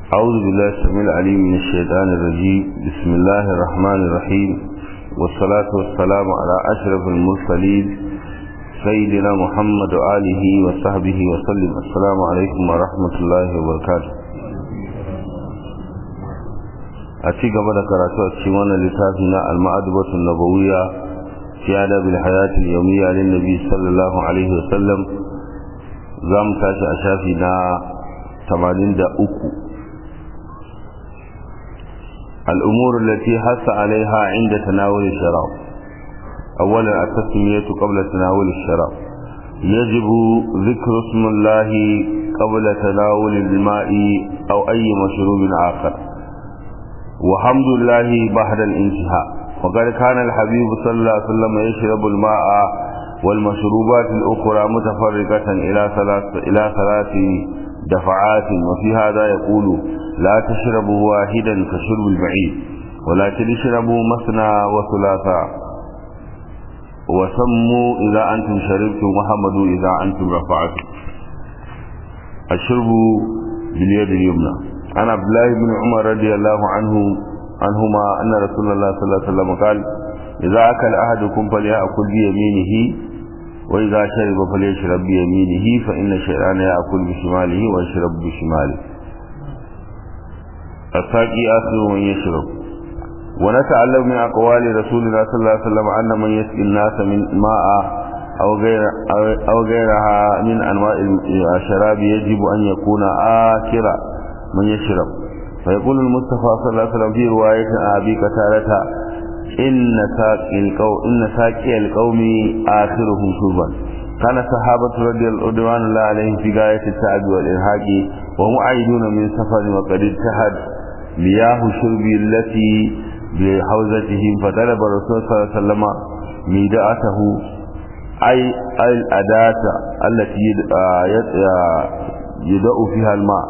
أعوذ بالله السميع العليم من الشيطان الرجيم بسم الله الرحمن الرحيم والصلاة والسلام على أشرف المرسلين سيدنا محمد وآله وصحبه وسلم السلام عليكم ورحمة الله وبركاته أتي قبل كراتو أتشيوانا لتافنا المعدبة النبوية في آداب الحياة اليومية للنبي صلى الله عليه وسلم زام تاشي أشافنا 83 الأمور التي حث عليها عند تناول الشراب أولا التسمية قبل تناول الشراب يجب ذكر اسم الله قبل تناول الماء أو أي مشروب آخر وحمد الله بعد الانتهاء وقد كان الحبيب صلى الله عليه وسلم يشرب الماء والمشروبات الأخرى متفرقة إلى ثلاث إلى ثلاث دفعات وفي هذا يقول لا تشربوا واحدا كشرب البعيد ولكن اشربوا مثنى وثلاثا وسموا إذا أنتم شربتم وحمدوا إذا أنتم رفعتم الشرب باليد اليمنى عن عبد الله بن عمر رضي الله عنه عنهما أن رسول الله صلى الله عليه وسلم قال إذا أكل أحدكم فليأكل بيمينه وإذا شرب فليشرب بيمينه فإن الشيطان يأكل بشماله ويشرب بشماله الساقي آخر من يشرب ونتعلم من أقوال رسول الله صلى الله عليه وسلم أن من يسقي الناس من ماء أو, غير أو غيرها من أنواع الشراب يجب أن يكون آكر من يشرب فيقول المصطفى صلى الله عليه وسلم في رواية أبي قتادة إن ساقي القوم إن ساقي القوم آخرهم شربا كان الصحابة رضي الله عنهم عليهم في غاية التعب والإرهاق وهم عائدون من سفر وقد اجتهد مياه الشرب التي بحوزتهم فطلب الرسول صلى الله عليه وسلم ميداءته أي أي الأداة التي يدأ فيها الماء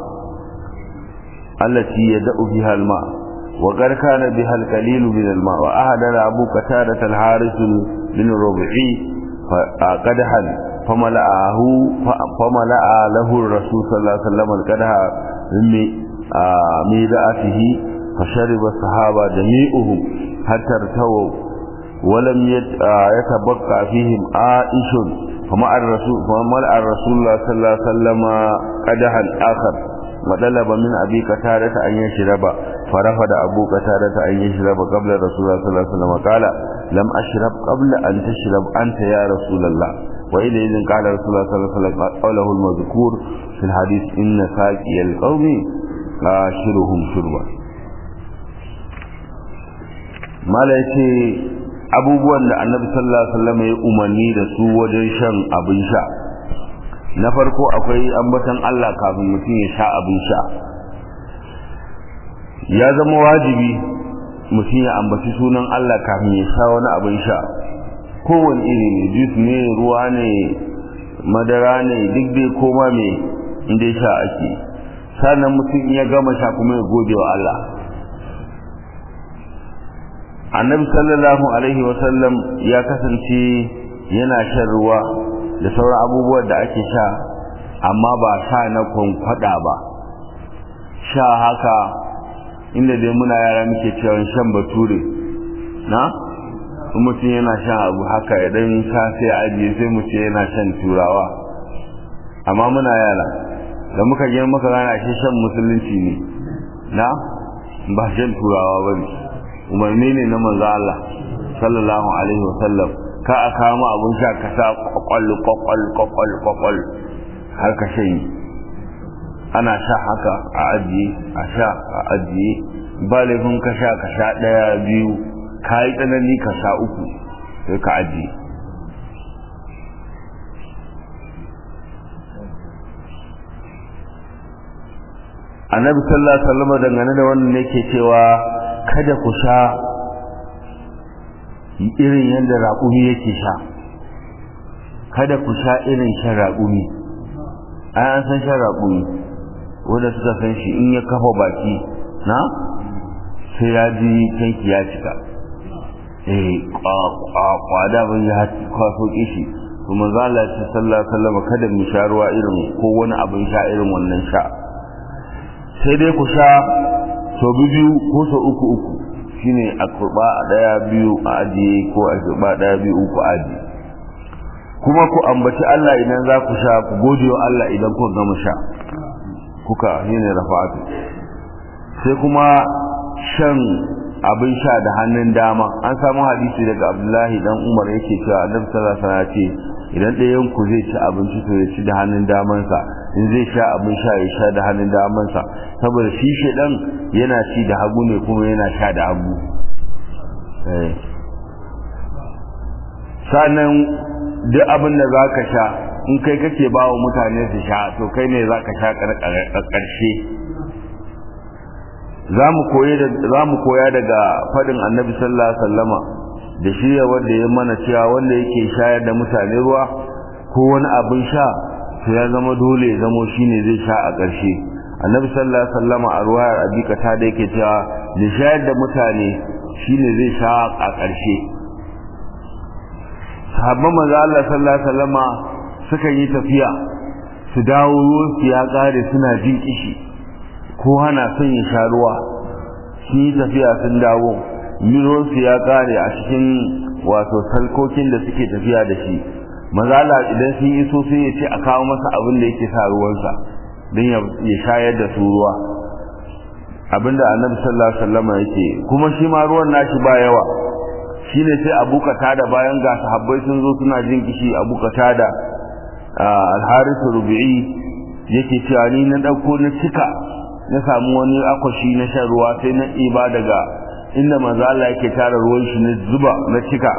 التي يدأ فيها الماء وقد كان بها القليل من الماء وأهدر أبو قتادة الحارث بن الربعي قدحا فملأه فملأ له الرسول صلى الله عليه وسلم القدح من ميداءته فشرب الصحابة جميعهم حتى ارتووا ولم يتبقى فيهم عائش فمع الرسول فملأ الرسول الله صلى الله عليه وسلم قدحا آخر وطلب من أبي قتادة أن يشرب فرفض أبو قتادة أن يشرب قبل رسول الله صلى الله عليه وسلم قال لم أشرب قبل أن تشرب أنت يا رسول الله وإذا إذن قال رسول الله صلى الله عليه وسلم قوله المذكور في الحديث إن ساقي القوم آشرهم شربا ما لا abubuwan da annabi sallallahu alaihi wasallam ya umarni da su wajen shan abin sha na farko akwai ambatan Allah kafin mutum ya sha abin sha ya zama wajibi mutum ya ambaci sunan Allah kafin ya sha wani abin sha kowane iri ne jus ne ruwa ne madara ne duk dai koma me inda ya sha ake sannan mutum ya gama sha kuma ya gode wa Allah annabi sallallahu alaihi wasallam ya kasance yana shan ruwa da sauran abubuwan da ake sha amma ba sha na kwankwada ba sha haka inda dai muna yara muke cewa shan bature na mutum yana shan abu haka idan sha sai ajiye sai mu ce yana shan turawa amma muna yara da muka gina muka gana shi shan musulunci ne na ba shan turawa ba ne umarni ne na manzo Allah sallallahu alaihi wasallam ka a kama abun sha ka sa kwakwal kwakwal kwakwal kwakwal har ka shayi ana sha haka a ajiye a sha a ajiye ba laifin ka sha ka sha ɗaya biyu ka yi tsanani ka sha uku sai ka ajiye annabi sallallahu alaihi wasallam dangane da wannan ne ke cewa kada ku sha irin yadda raƙumi yake sha kada ku sha irin shan raƙumi ai an san shan raƙumi wanda suka san shi in ya kafa baki na sai ya ji tanki ya cika eh kwada ban ya kwaso kishi to manzo Allah ya sallallahu alaihi wasallam kada mu sha ruwa irin ko wani abin sha irin wannan sha sai dai ku sha sau biyu ko sau uku uku shine a kurba a daya biyu a ajiye ko a kurba daya biyu uku a ajiye kuma ku ambaci Allah idan za ku sha ku gode wa Allah idan ku gama sha kuka shine rafa'atu sai kuma shan abin sha da hannun dama an samu hadisi daga Abdullahi dan Umar yake cewa Annabi sallallahu alaihi wasallam ce idan ɗayan ku zai ci abinci to ya ci da hannun damansa in zai sha abin sha ya sha da hannun damansa saboda shi shedan yana ci da hagu ne kuma yana sha da hagu sannan duk abin da za ka sha in kai kake ba wa mutane su sha to kai ne za ka sha ƙarshe za mu koya daga faɗin annabi sallallahu alaihi wasallama da shirya wanda ya mana cewa wanda yake shayar da mutane ruwa ko wani abin sha to ya zama dole ya zamo shine zai sha a ƙarshe annabi sallallahu alaihi wasallama a ruwayar abika ta da yake cewa da shayar da mutane shine zai sha a ƙarshe sahabban manzo Allah sallallahu alaihi wasallama suka yi tafiya su dawo ruwan su ya kare suna jin kishi ko hana son ya sha ruwa sun yi tafiya sun dawo ruwan su ya kare a cikin wato salkokin da suke tafiya da shi maza Allah idan sun iso sai ya ce a kawo masa abin da yake sa ruwansa don ya shayar da su ruwa abinda annabi sallallahu alaihi wasallam yake kuma shi ma ruwan nashi ba yawa shine sai Abu da bayan ga sahabbai sun zo suna jin kishi Abu da al-Harith Rubi'i yake cewa ni na dauko na cika na samu wani akwashi na shan ruwa sai na iba daga inda manzo Allah yake tara ruwan shi na zuba na cika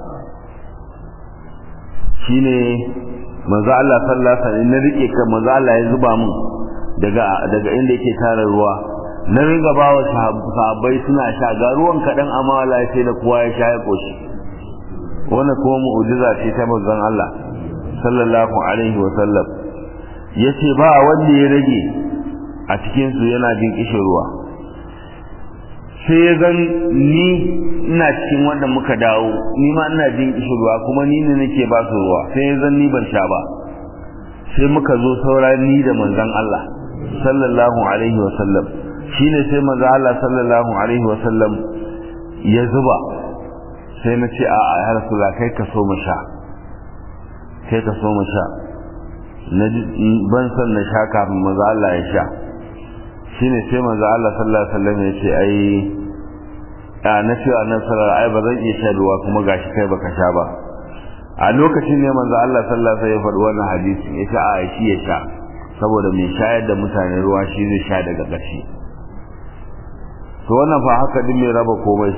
shine manzo Allah sallallahu alaihi wasallam na rike ka manzo Allah ya zuba mun daga daga inda yake tara ruwa na ringa ba wa sahabbai suna sha ga ruwan kaɗan amma wala sai da kowa ya sha ya ƙoshi wannan kuma mu'ujiza ce ta manzon Allah sallallahu alaihi wa sallam yace ba wanda ya rage a cikin su yana jin kishin ruwa sai ya zan ni ina cikin wanda muka dawo ni ma ina jin kishin ruwa kuma ni ne nake ba su ruwa sai ya zan ni ban sha ba sai muka zo saura ni da manzon Allah sallallahu alaihi wa sallam shine sai manzo Allah sallallahu alaihi wasallam ya zuba sai na ce a'a ya rasulullah kai ka so mu sha kai ka so mu sha na ban san na sha kafin manzo Allah ya sha shine sai manzo Allah sallallahu alaihi wasallam ya ce ai a na ce annabi sallallahu ai ba zan iya sha ruwa kuma gashi kai baka sha ba a lokacin ne manzo Allah sallallahu alaihi wasallam ya faɗi wannan hadisi ya ce a shi ya sha saboda mai shayar da mutane ruwa shi zai sha daga ƙarshe to wannan fa haka din mai raba komai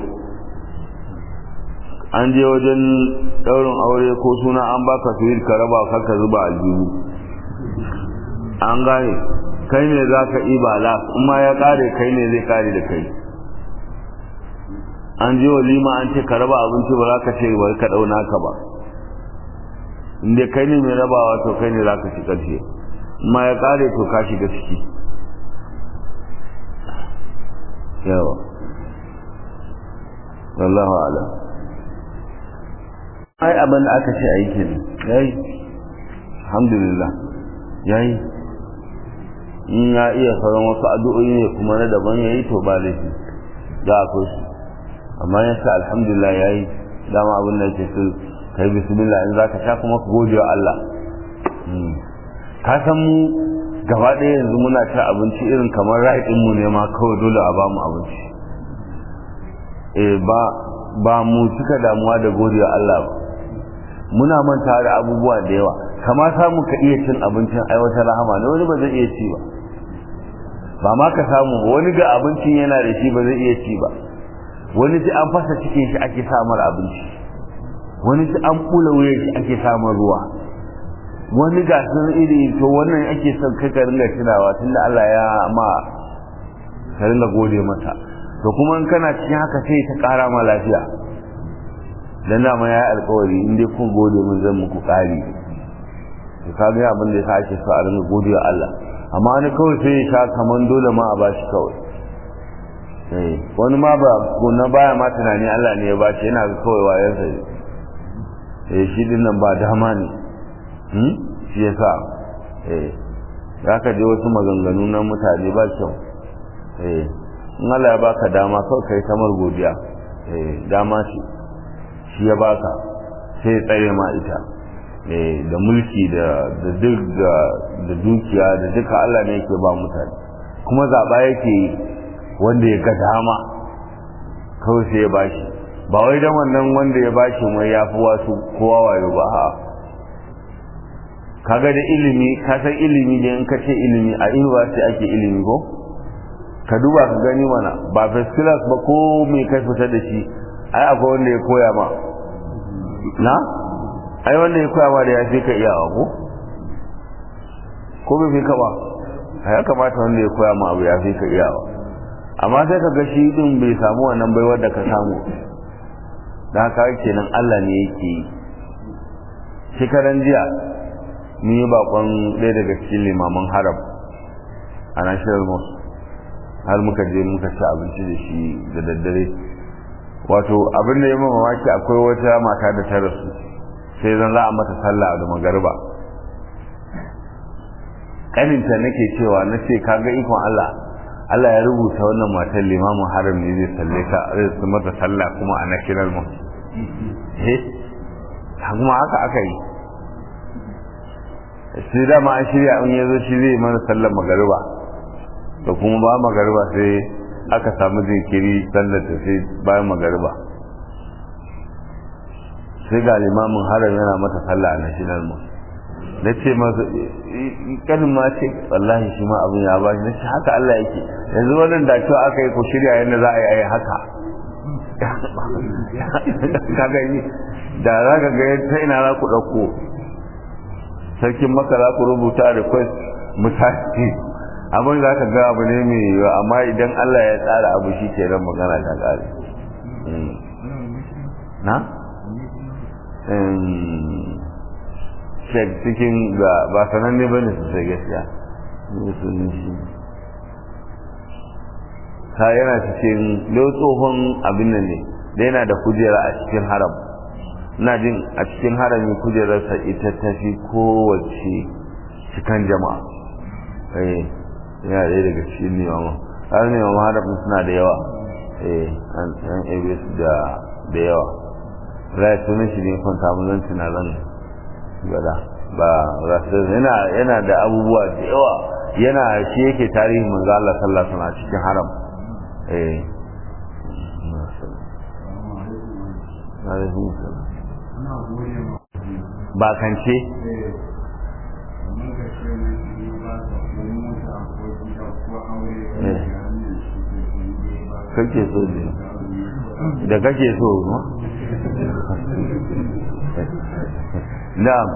an je wajen daurin aure ko suna an baka suwir ka raba ka ka zuba aljihu an gane kai ne za ka iba la kuma ya kare kai ne zai kare da kai an je walima an ce ka raba abinci ba za ka ce bari ka dauna ka ba inda kai ne mai rabawa to kai ne za ka ci karshe ma ya kare to ka shiga ciki yawa wallahu alam ai abin da aka ce aiki ne yayi alhamdulillah yayi in ya iya sauran wasu addu'o'i ne kuma na daban yayi to ba laifi za a shi amma ya sa alhamdulillah yayi dama abin da yake so kai bismillah in zaka sha kuma ka gode wa Allah ka san mu gaba ɗaya yanzu muna ci abinci irin kamar ra'ayin mu ne ma kawai dole a bamu abinci eh ba ba mu cika damuwa da godiya Allah ba muna manta da abubuwa da yawa kama samu ka iya cin abincin ai wata rahama ne wani ba zai iya ci ba ba ma ka samu ba wani ga abincin yana da shi ba zai iya ci ba wani ji an fasa cikin shi ake samar abinci wani ji an kula wuyan shi ake samar ruwa wani ga sun iri to wannan ake son kai ka ringa tunawa tunda Allah ya ma ka ringa gode masa to kuma in kana cikin haka sai ta kara ma lafiya dan dama ya alƙawari in dai kun gode mun zan muku ƙari to ka ga abin da yasa ake so a ringa gode wa Allah amma wani kawai sai ya sha kaman dole ma a bashi kawai eh wani ma ba na baya ma tunani Allah ne ya bashi yana ga kawai wayansa eh shi din nan ba dama ne shi ya sa za ka je wasu maganganu na mutane ba kyau eh in Allah ya baka dama kawai kai kamar godiya eh dama ce shi ya baka sai ya tsare ma ita eh da mulki da da duk da dukiya da duka Allah ne yake ba mutane kuma zaba yake wanda ya ga dama kawai sai ya bashi ba wai dan wannan wanda ya bashi mai yafi wasu kowa wayo ba ha kaga da ilimi ka san ilimi da in ka ce ilimi a university ake ilimi ko ka duba ka gani mana ba first class ba ko me kai fita da shi ai akwai wanda ya koya ma na ai wanda ya koya ma da ya fi ka iyawa ko ko bai fi ka ba ya kamata wanda ya koya ma abu ya fi ka iyawa amma sai ka ga shi din bai samu wannan baiwar da ka samu da haka kenan Allah ne yake yi shekaran jiya mun yi bakon ɗaya daga cikin limaman haram a national mosque har muka je muka ci abinci da shi da daddare wato abin da ya mamaki akwai wata mata da ta rasu sai zan za a mata sallah da magariba kaninta nake cewa na ce kaga ikon Allah Allah ya rubuta wannan matar limamin haram ne zai salle ka zai su mata sallah kuma a national mosque eh kuma haka aka yi sai dama an shirya in ya zo shi zai mana sallar magariba da kuma ba magariba sai aka samu jinkiri sallar ta sai bayan magariba sai ga limamin haram yana mata sallah a national mosque na ce masa kanin ma ce wallahi shi ma abin ya ba shi na ce haka Allah yake yanzu wannan da cewa aka yi ku shirya yadda za a yi a yi haka ka gani da za ka ga ta ina za ku ɗauko sarkin maka za ku rubuta request misali abin za ka ga abu ne mai yiwuwa amma idan Allah ya tsara abu shi ke nan magana ta ƙare na? shek cikin ga ba sananne ba ne sosai gaskiya musulun shi ta yana cikin lau tsohon abin nan ne da yana da kujera a cikin haram na jin a cikin harami kujerarsa ita ta fi kowace cikin jama'a eh yana ɗaya daga cikin nemama har nemama harafin suna da yawa eh an ebe su da yawa rai sunan shi ne kwanta mun zan tuna zan gada ba rasul yana yana da abubuwa da yawa yana shi yake tarihin manzo Allah sallallahu alaihi wasallam cikin haram eh ba kance kake so ne da kake so na'am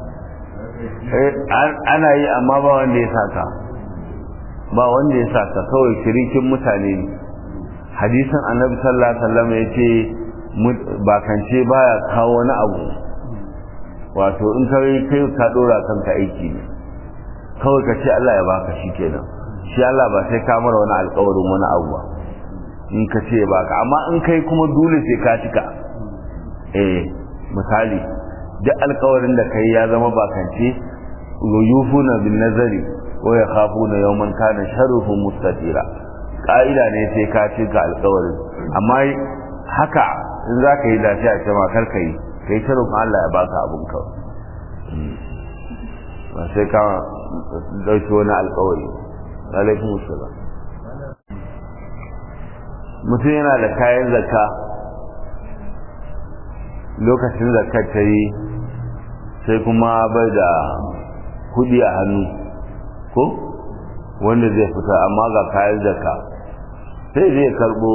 ana yi amma ba wanda ya saka ba wanda ya saka kawai shirikin mutane ne hadisin annabi sallallahu alaihi wasallam ya ce bakance baya kawo wani abu wato in kai kai ka dora kanka aiki ne kawai ka ce Allah ya baka shi kenan shi Allah ba sai ka mara wani alƙawarin wani abu ba in ka ce baka amma in kai kuma dole sai ka cika eh misali duk alƙawarin da kai ya zama bakance yufuna bin nazari wa yakhafuna yawman kana sharruhu mustatira ka'ida ne sai ka cika alƙawarin amma haka in za ka yi lafiya ce ma kar ka yi ka yi shirin Allah ya baka abin ka ba sai ka ɗauki wani alkawari alaikun musulam mutum yana da kayan zakka lokacin zakkar ta yi sai kuma bai da kudi a hannu ko wanda zai fita amma ga kayan zakka sai zai karbo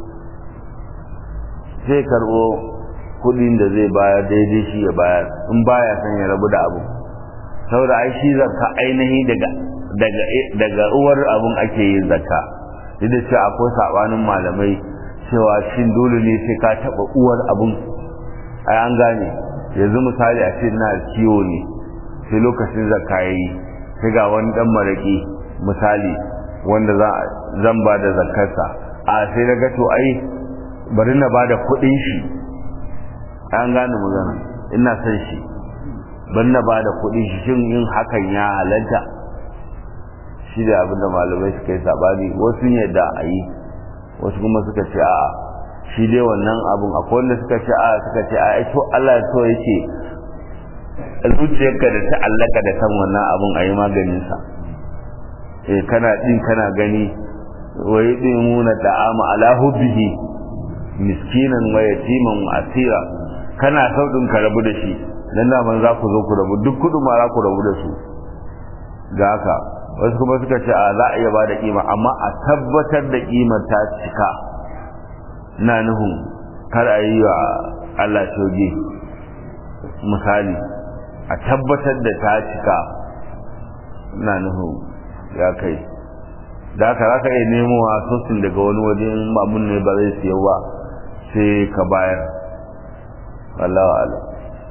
zai karbo kudin da zai bayar daidai shi ya bayar in baya son ya rabu da abu saboda ai shi zakka ainihi daga daga daga uwar abun ake yin zakka duk da cewa akwai sabanin malamai cewa shin dole ne sai ka taba uwar abun ai an gane yanzu misali a ce na kiwo ne sai lokacin zakka yayi sai ga wani dan maraki misali wanda zan ba da zakkarsa a sai na ga to ai bari na bada kuɗin shi an gane magana ina son shi bari na bada kuɗin shi shin yin hakan ya halatta shi da abin da malamai suka yi sabani wasu yadda a yi wasu kuma suka ce a shi dai wannan abin akwai wanda suka ce a suka ce a to Allah so yake zuciyarka da ta allaka da kan wannan abin a yi maganinsa eh kana din kana gani wa yudimuna da'ama ala hubbihi miskinan wa yatiman wa asira kana saudin ka rabu da shi dan da man za ku zo ku rabu duk kudu ma za ku rabu da su ga haka wasu kuma suka ce a za a iya bada kima amma a tabbatar da kimar ta cika na nuhun kar a yi wa Allah shoge misali a tabbatar da ta cika na nuhun ya kai da haka za ka iya nemo a sosin daga wani wajen abun ne ba zai siya ba sai ka bayar Allah wa Allah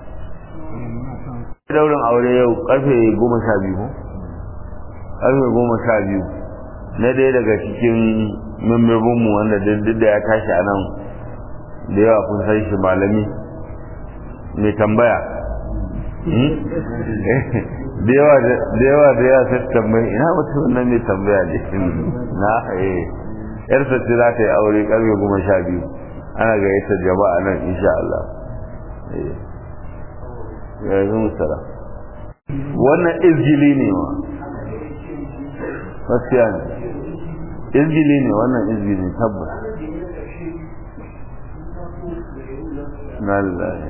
daurin aure yau karfe goma sha biyu karfe goma sha biyu na ɗaya daga cikin membobinmu wanda duk da ya tashi a nan da yawa kun san shi malami mai tambaya da yawa da yawa da yawa sai tambayi ina wata wannan mai tambaya ne na eh yarsa ce za ta yi aure karfe goma sha biyu ana gayyatar jama'a nan insha Allah ya yi musara wannan izgili ne ma gaskiya ne izgili ne wannan izgili tabbas na lillahi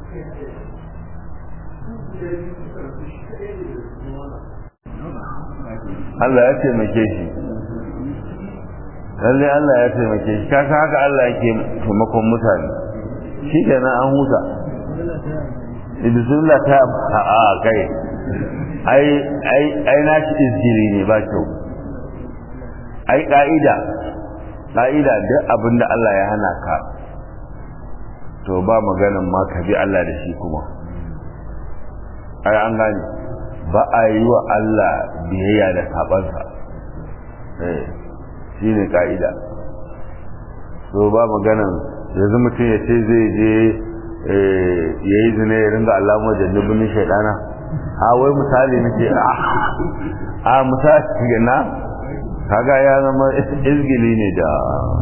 Allah ya taimake shi lalle Allah ya taimake shi kasa haka Allah yake taimakon mutane shi kenan an huta bismillah ta a kai ai ai ai na shi izgiri ne ba kyau ai ka'ida ka'ida duk abin da Allah ya hana ka to ba maganan ma ka bi Allah da shi kuma ai an gane ba a yi wa Allah biyayya da sabansa eh shi ne ka'ida so ba maganan yanzu mutum ya ce zai je ya yi zina ya ringa alamun jannubin shaidana a wai misali nake a misali na kaga ya zama izgili ne da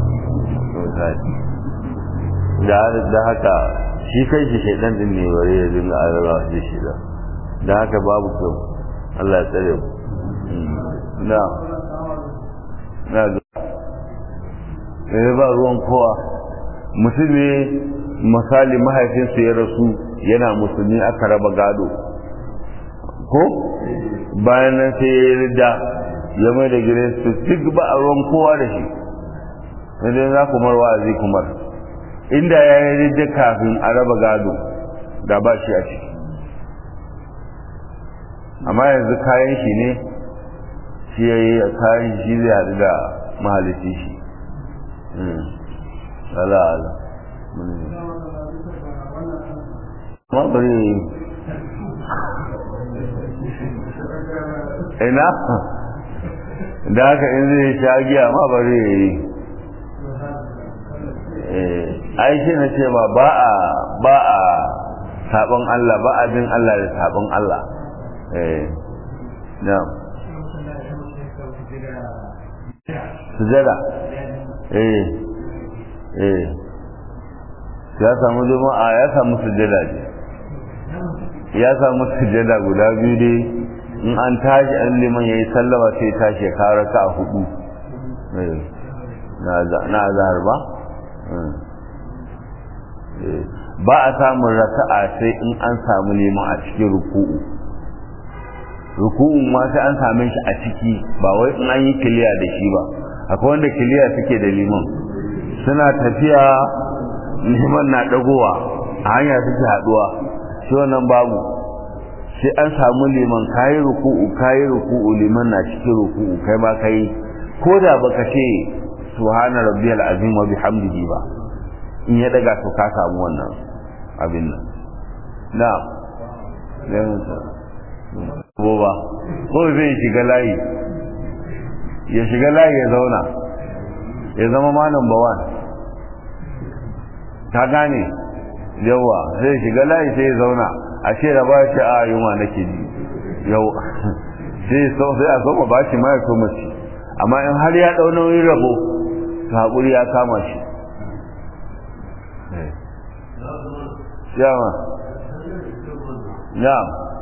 misali da haka shi kai shi shaidan din ne bare ya ringa alamun da shi da da haka babu kyau Allah ya tsare mu na na ga ba ruwan kowa mutum ne misali mahaifinsu ya rasu yana musulmi aka raba gado ko bayan nan sai ya rida ya mai da gire su duk ba a ruwan kowa da shi sai za ku marwa a kumar inda ya yi rida kafin a raba gado da ba shi a ciki amma yanzu kayan shi ne shi ya yi kayan shi zai haɗu da mahalici shi ala ala ma bari ina da haka in zai sha giya ma bari ya yi ai shi na ce ba ba a ba a sabon Allah ba a bin Allah da sabon Allah eh na sujada eh eh ya samu juma'a ya samu sujada ne ya samu sujada guda biyu dai in an tashi an liman yayi sallama sai tashi ya kawo raka a hudu na azhar ba ba a samun raka'a sai in an samu liman a cikin ruku'u ruku'un ma sai an same shi a ciki ba wai in an yi kiliya da shi ba akwai wanda kiliya suke da liman suna tafiya liman na dagowa a hanya suke haduwa shi wannan babu sai an samu liman kayi ruku'u kayi ruku'u liman na cikin ruku'u kai ma kai ko da baka ce subhana rabbiyal azim wa bihamdihi ba in ya daga to ka samu wannan abin nan na ba ko zai shiga layi ya shiga layi ya zauna ya zama ma number one ta gane yawa zai shiga layi sai ya zauna a ce da ba ce a yunwa nake ji yau sai so sai a soma ba shi ma ya soma ci amma in har ya ɗau nauyin rabo to haƙuri ya kama shi yawa ya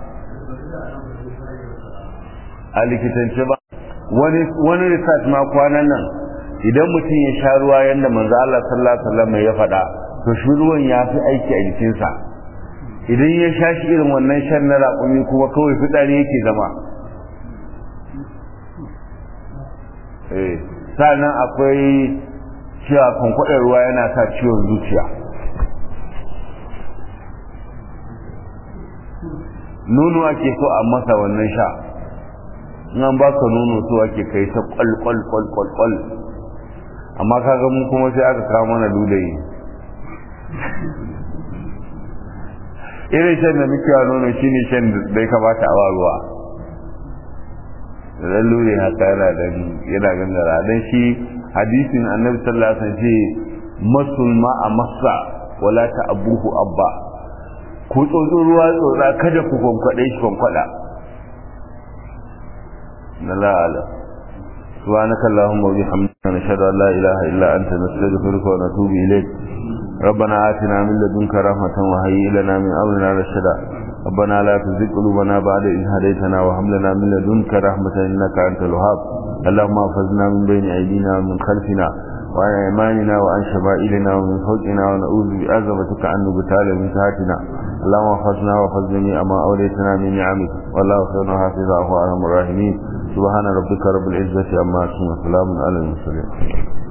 a likitance ba wani research ma kwanan nan idan mutum ya sha ruwa yadda manzo Allah sallallahu alaihi wasallam ya faɗa to shi ruwan ya fi aiki a jikinsa idan ya sha shi irin wannan shan na raƙumi kuma kawai fitsari yake zama eh sannan akwai cewa kwankwaɗar ruwa yana sa ciwon zuciya nono ake so a masa wannan sha in an baka nono so ake kai ta kwal kwal kwal kwal kwal amma kaga mu kuma sai aka kawo mana ludayi irin shan da muke wa nono shine shan da ya kamata a ruwa da lure haka yana da yana gangara dan shi hadisin annabi sallallahu alaihi wasallam ce masul ma a masa wala ta abuhu abba ku tsotso ruwa tsotsa kada ku kwankwade shi kwankwada na la'ala سبحانك اللهم وبحمدك نشهد ان لا اله الا انت نستغفرك ونتوب اليك ربنا آتنا من لدنك رحمة وهيئ لنا من أمرنا رشدا ربنا لا تزغ قلوبنا بعد إذ هديتنا وهب لنا من لدنك رحمة إنك أنت الوهاب اللهم احفظنا من بين أيدينا ومن خلفنا وعن أيماننا وعن شمائلنا ومن فوقنا ونعوذ بعظمتك أن نبتال من تحتنا اللهم احفظنا واحفظ جميع ما أوليتنا من نعمك والله خير حافظه وأرحم الراحمين سبحان ربك رب العزة عما يصفون وسلام على المرسلين